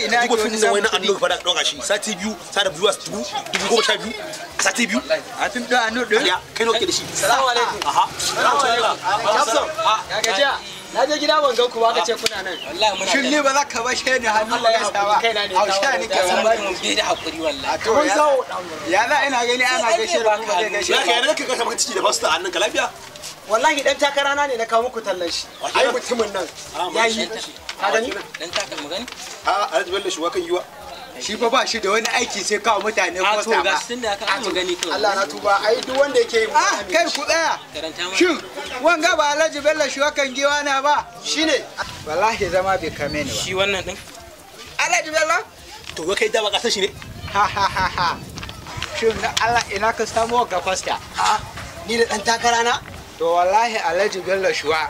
ina Duba ke fim wani din wani samun annu fara ɗauka shi sati biyu sa da zuwa dubu dubu goma sha biyu a sati biyu a fim ɗin anu ɗin ya kai nawa ke da shi Salamu alaikum. aha Hafsan, ya gajiya. Na je gida ban gan ku ba ka ce kuna nan. wallahi muna shin ni ba za ka bashe ni hannu ba gaisa ba Kaina ne, hausha kawo ni da ke san san bari mu bai da hakuri wallahi to ya ya za ina gani ana gaishe da kuma zai gaishe ya ba kai yana kai ka maka ciki da basu ta hannun ka lafiya Wallahi dan takara na ne na kawo muku tallan shi. Ai mutumin nan. Ya yi. Ka gani? dan taka magani a alhaji bello shuwa kan yiwa shi fa ba shi da wani aiki sai kawo mutane a to kosta ga ba sun da aka magani to Allah na tuba. Ai duk wanda yake yi ah kai ku tsaya karanta ma shin wanga ba alhaji bello shi wakan giwa na ba shine. wallahi zama bai kame ni ba shi wannan din alhaji bello to wai kai da ba ka san shi ne ha ha ha ha shin na Allah ina ka samu ga kosta Ha? Ni da dan takara na? to wallahi alhaji bello shuwa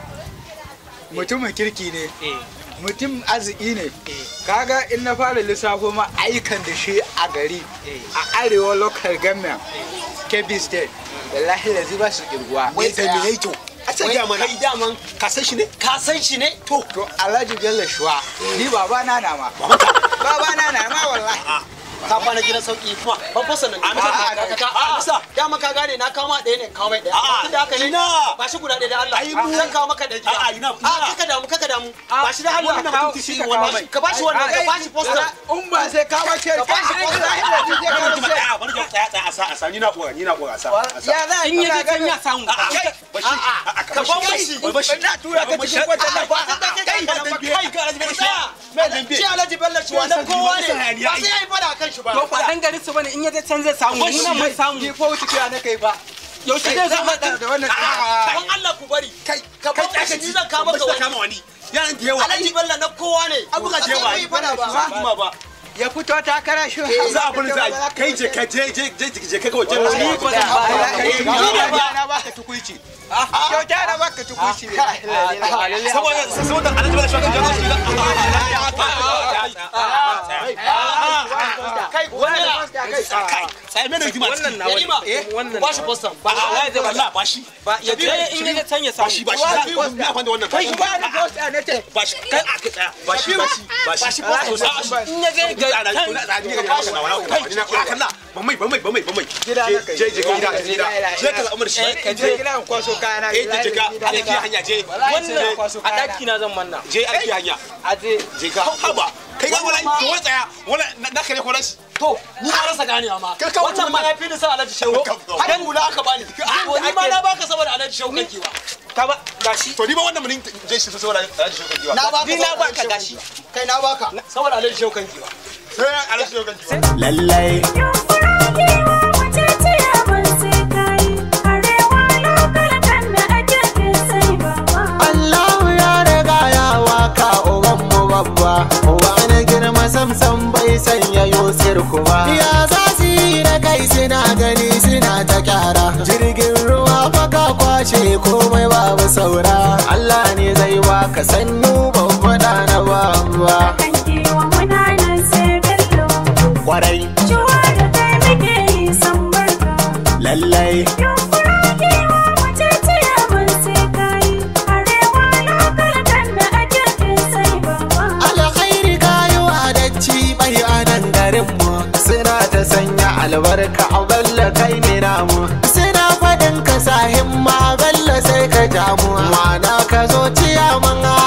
mutumin kirki ne eh mutum arziki ne kaga in na fara lissafo ma ayyukan da shi a gari a arewa local government kebbi state wallahi yanzu ba su kirguwa wai da me yayi to a ce ga mana Kai daman ka san shi ne ka san shi ne? To. to alhaji bello shuwa ni baba na na ma baba na na ma wallahi Ka kwana gidan sauki kuma ban fasa nan. A, bisa, Ka- ka- ka- a, bisa. Dama ka gane na kawo ma ɗaya ne kawo mai ɗaya. A, Tunda haka ne. ina. Ba shi guda ɗaya da Allah. Ai, mu- Zan kawo maka ɗaya gida. A, a, ina, A, ina. kaka damu kaka damu. Ba shi da Allah. wannan Kawo- mutum shi ka wannan. kawo mai. Ka ba shi wannan ka ba shi poster. in ba sai ka bace Ka ba shi poster. wani mutum ɗaya wani jama'a tsaya tsaya a sa a sa ni na ƙora ni na ƙora a sa a sa ya za in ya kan ya samu a kai bashi a a Ka ban mashi. wai bashi na tura ka cikin wata nan ba kai ka dambe kai ka alhaji bello Tsaya. me dambe Shi Alhaji Bello shi wannan kowa ne. Ba Ba sai ya yi fada kan shi ba. to ba dan gari su bane in ya je can zai samu mu nan mun samu ni fa wuce kiya na kai ba yaushe zai zama da da wannan Don Allah ku bari. kai Ka ban mashi ni zan kawo maka wani. kama wani yaran da yawa Alhaji Bello na kowa ne. an buga da yawa Ba sai ya yi fada ba. ba ba ya fito takara shi za a bari za a kai je ka je je je je ka kawai je Ni ko zan ba Kai ni ne ba. na baka tukuici kyauta na baka tukuici saboda saboda alhaji bello shi kan jago Kai wannan kai sai me da hikima wannan na Yarima. wani wannan Ba shi poster. Ba ba a da Allah ba shi ba ya je in ya je can ya ba shi samu ba shi ya fanda wannan kai ba ni posta ne te ba shi kai a tsaya ba shi ba shi ba shi ba shi in ya je ga ana can kuna da ni ga maka na wani kai na kalla ba mai ba mai ba mai ba mai Gida na kai. je je gida gida je ka al'amar shi Eh, ka je gida in kwaso kayana eh je ka alaki hanya je wannan a daki na zan manna je alaki hanya a je je ka haba kai ga wala to wai tsaya wala na kare kolas To, ni na rasa ganewa ma. Ka kawo Wancan ma ya fi ni sa Alhaji Shehu. Ka kawo. Har hula aka bani. To ni ma na baka saboda Alhaji Shehu kake ba. ka ba gashi to ni ba wannan mun je shi saboda alhaji shi kan Na baka Ni na saboda baka Alhaji Shehu gashi. kanki ba. Kai na baka saboda Alhaji Shehu kanki ba. sai alhaji shi kan lallai Allahu ya riga ya waka uban mu babba uba na girma samsam bai sanya yosir kuma ya za su yi da kai suna gani suna ta kyara jirgin ruwa baka kwashe komai babu saura Allah ne zai waka sannu babba da na babba kwarai lallai alkhairi kayo adacci bai a nan garinmu suna ta sanya albarka a balla kai ne namu suna faɗin ka sahin ma balla sai ka jamu ma'ana ka zo ciyaman